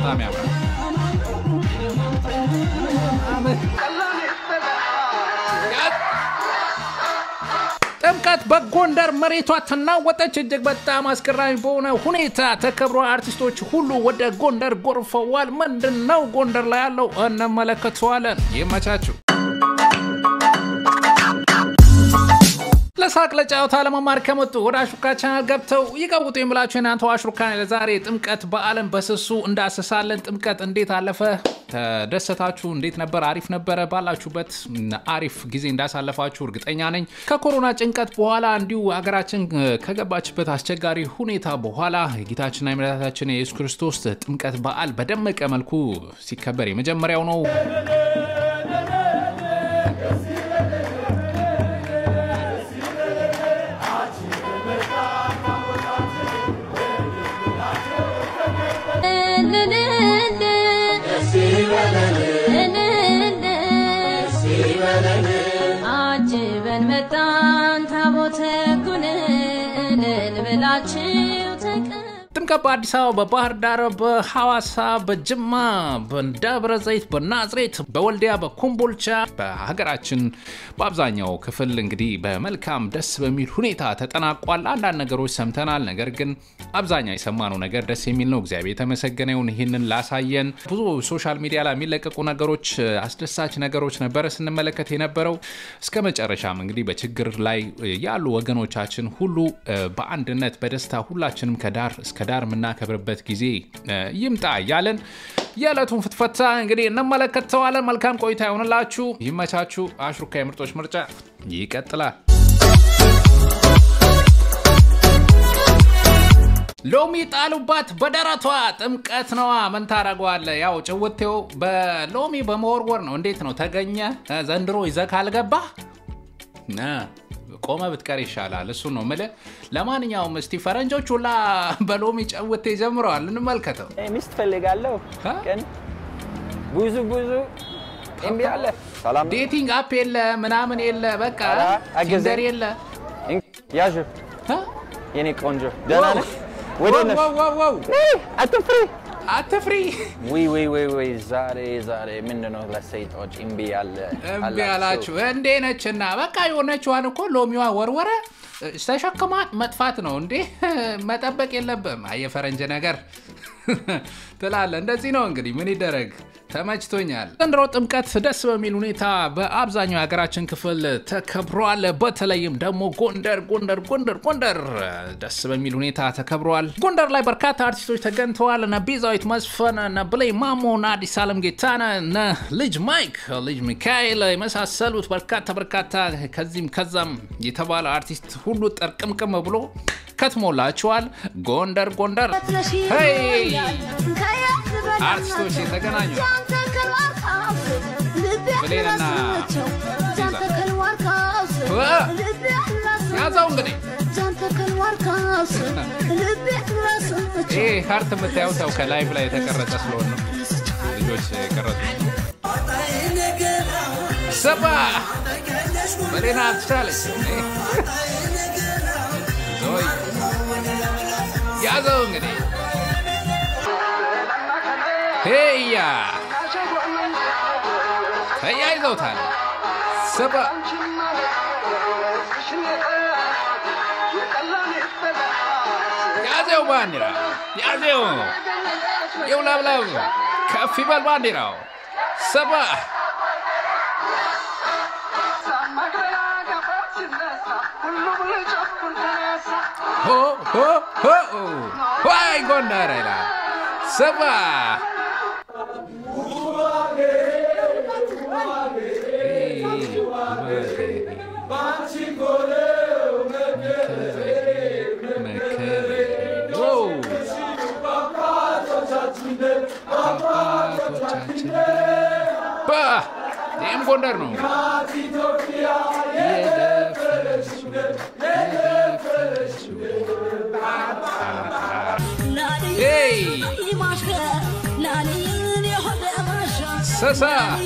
በጣም ያምራል። ጥምቀት በጎንደር መሬቷ ተናወጠች። እጅግ በጣም አስገራሚ በሆነ ሁኔታ ተከብሮ አርቲስቶች ሁሉ ወደ ጎንደር ጎርፈዋል። ምንድን ነው ጎንደር ላይ ያለው እንመለከተዋለን። ይመቻችሁ። ለሳቅ ለጨዋታ ለመማር ከመጡ ወደ አሽሩካ ቻናል ገብተው ይቀውጡ የምላችሁ የናንተው አሽሩካ ለዛሬ ጥምቀት በዓልን በስሱ እንዳስሳለን። ጥምቀት እንዴት አለፈ? ተደሰታችሁ? እንዴት ነበር? አሪፍ ነበረ? ባላችሁበት አሪፍ ጊዜ እንዳሳለፋችሁ እርግጠኛ ነኝ። ከኮሮና ጭንቀት በኋላ እንዲሁ ሀገራችን ከገባችበት አስቸጋሪ ሁኔታ በኋላ የጌታችንና የመድኃኒታችን የኢየሱስ ክርስቶስ ጥምቀት በዓል በደመቀ መልኩ ሲከበር የመጀመሪያው ነው። አጅበን መጣን ታቦተ ጉንን ብላችሁ ተቀ ጥምቀት በአዲስ አበባ፣ በባህር ዳር፣ በሐዋሳ፣ በጅማ፣ በደብረ ዘይት፣ በናዝሬት፣ በወልዲያ፣ በኮምቦልቻ በሀገራችን በአብዛኛው ክፍል እንግዲህ በመልካም ደስ በሚል ሁኔታ ተጠናቋል። አንዳንድ ነገሮች ሰምተናል። ነገር ግን አብዛኛው የሰማነው ነገር ደስ የሚል ነው። እግዚአብሔር የተመሰገነ ይሁን። ይህንን ላሳየን ብዙ ሶሻል ሚዲያ ላይ የሚለቀቁ ነገሮች አስደሳች ነገሮች ነበረ ስንመለከት የነበረው። እስከ መጨረሻም እንግዲህ በችግር ላይ ያሉ ወገኖቻችን ሁሉ በአንድነት በደስታ ሁላችንም ከዳር እስከ ዳር የምናከብርበት ጊዜ ይምጣ እያለን የዕለቱን ፍትፈታ እንግዲህ እንመለከተዋለን። መልካም ቆይታ ይሆንላችሁ፣ ይመቻችሁ። አሽሩካ የምርጦች ምርጫ ይቀጥላል። ሎሚ ጣሉባት በደረቷ ጥምቀት ነዋ። ምን ታደርገዋለህ? ያው ጭውቴው በሎሚ በመወርወር ነው። እንዴት ነው ተገኘ? ዘንድሮ ይዘህ ካልገባህ ቆመ ብትቀር ይሻላል። እሱ ነው ምልህ። ለማንኛውም እስቲ ፈረንጆች ሁላ በሎሚ ጨውቴ ጀምረዋል፣ እንመልከተው። ሚስት ፈልጋለሁ ግን ብዙ ብዙ እምቢ አለ። ሰላም ዴቲንግ አፕ የለ ምናምን የለ በቃ ኧረ አግዘኝ። ቲንደር የለ ያዥ እ? የኔ ቆንጆ ደህና ነሽ? ወደ ነሽ? ዋው ዋው ዋው አትፍሪ። አትፍሪ። ውይ ውይ ውይ ውይ ዛሬ ዛሬ ምንድን ነው ለሰይጣኖች እምቢ አለ እምቢ አላችሁ እንዴ ነችና በቃ የሆነችዋን እኮ ሎሚዋ ወርወረ ተሸክማት መጥፋት ነው እንዴ መጠበቅ የለብም አየፈረንጅ ነገር ትላለ እንደዚህ ነው እንግዲህ ምን ይደረግ ተመችቶኛል ዘንድሮ ጥምቀት ደስ በሚል ሁኔታ በአብዛኛው የሀገራችን ክፍል ተከብሯል በተለይም ደግሞ ጎንደር ጎንደር ጎንደር ጎንደር ደስ በሚል ሁኔታ ተከብሯል ጎንደር ላይ በርካታ አርቲስቶች ተገኝተዋል እነ ቤዛዊት መስፈን እነ ብሌ ማሞ እነ አዲስ አለም ጌታነ እነ ልጅ ማይክ ልጅ ሚካኤል የመሳሰሉት በርካታ በርካታ ከዚህም ከዛም የተባለ አርቲስት ሁሉ ጠርቅምቅም ብሎ ከትሞላችኋል ጎንደር ጎንደር ሄይ አርቲስቶች የተገናኙ ብሌንና ያዛው እንግዲህ ይህ ሀርት የምታየው ሰው ከላይቭ ላይ የተቀረጸ ስለሆነ ነው ልጆች የቀረጹት ሰባ በሌና አልትቻለች ዞይ ያዘው እንግዲህ ሄያ ተያይዘውታል ሰባ ያዘው ባንዲራ ያዘው የውላብላብ ከፍ ይበል ባንዲራው ሰባ ሆ ሆ ሆ ዋይ ጎንደር ይላል ሰባ ይህም ጎንደር ነው ሰሳ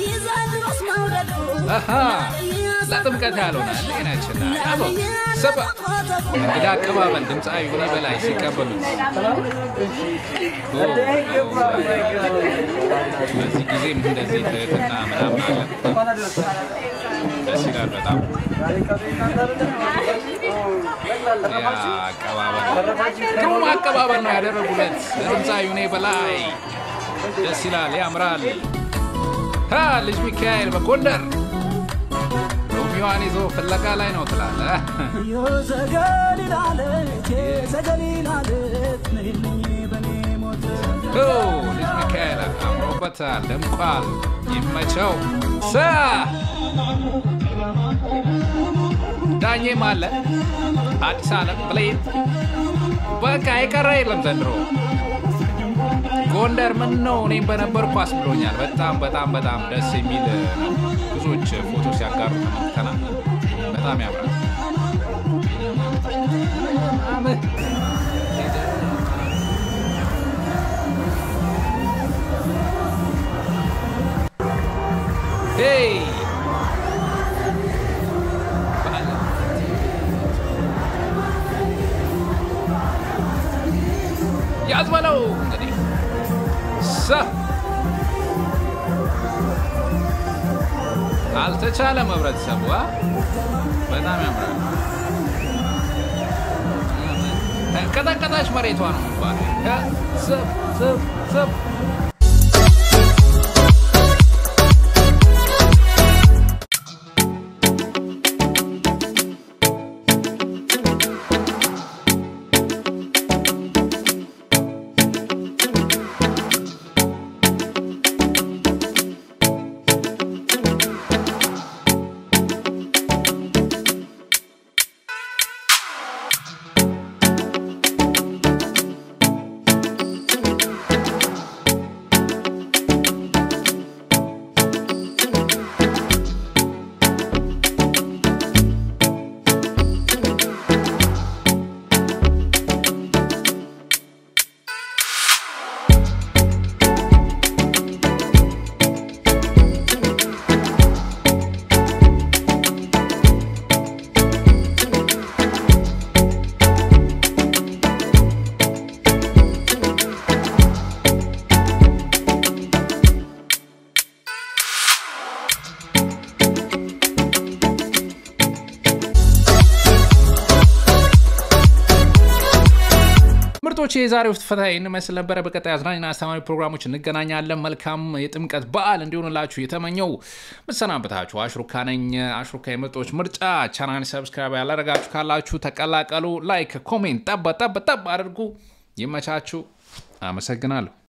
ለጥምቀት ያልሆነ ጤናችና ያበ ሰባ እንግዳ አቀባበል ድምፃዊ ሁኔ በላይ ሲቀበሉት በዚህ ጊዜም እንደዚህ ትህትና ምናምን አለ። ደስ ይላል በጣም ያ አቀባበል ግሩም አቀባበል ነው ያደረጉለት ድምፃዊ ዩኔ በላይ ደስ ይላል፣ ያምራል። ሀ ልጅ ሚካኤል በጎንደር ሮሚዋን ይዞ ፍለጋ ላይ ነው ትላለ። ኦ ልጅ ሚካኤል አምሮበታል፣ ደምቋል። ይመቸው ሰ ዳኜም አለ አዲስ አለም ብሌን በቃ የቀረ የለም ዘንድሮ ጎንደር ምን ነው እኔም በነበርኩ አስብሎኛል። በጣም በጣም በጣም ደስ የሚል ነው። ብዙዎች ፎቶ ሲያጋሩ ተመልክተናል። በጣም ያምራል። ሄይ ያዝ በለው እንግዲህ ሰ አልተቻለም። ህብረተሰቡ አ? በጣም ያምራል። ቀጠቀጣች መሬቷ ነው የሚባለው። ሰብ ሰብ ሰብ ምርጦች የዛሬው ፍትፈታ ይህን መስል ነበረ። በቀጣይ አዝናኝና አስተማሪ ፕሮግራሞች እንገናኛለን። መልካም የጥምቀት በዓል እንዲሆንላችሁ የተመኘው ምሰናበታችሁ አሽሩካ ነኝ። አሽሩካ የምርጦች ምርጫ ቻናል ሰብስክራይብ ያላረጋችሁ ካላችሁ ተቀላቀሉ። ላይክ፣ ኮሜንት ጠብ ጠብ ጠብ አድርጉ። ይመቻችሁ። አመሰግናለሁ።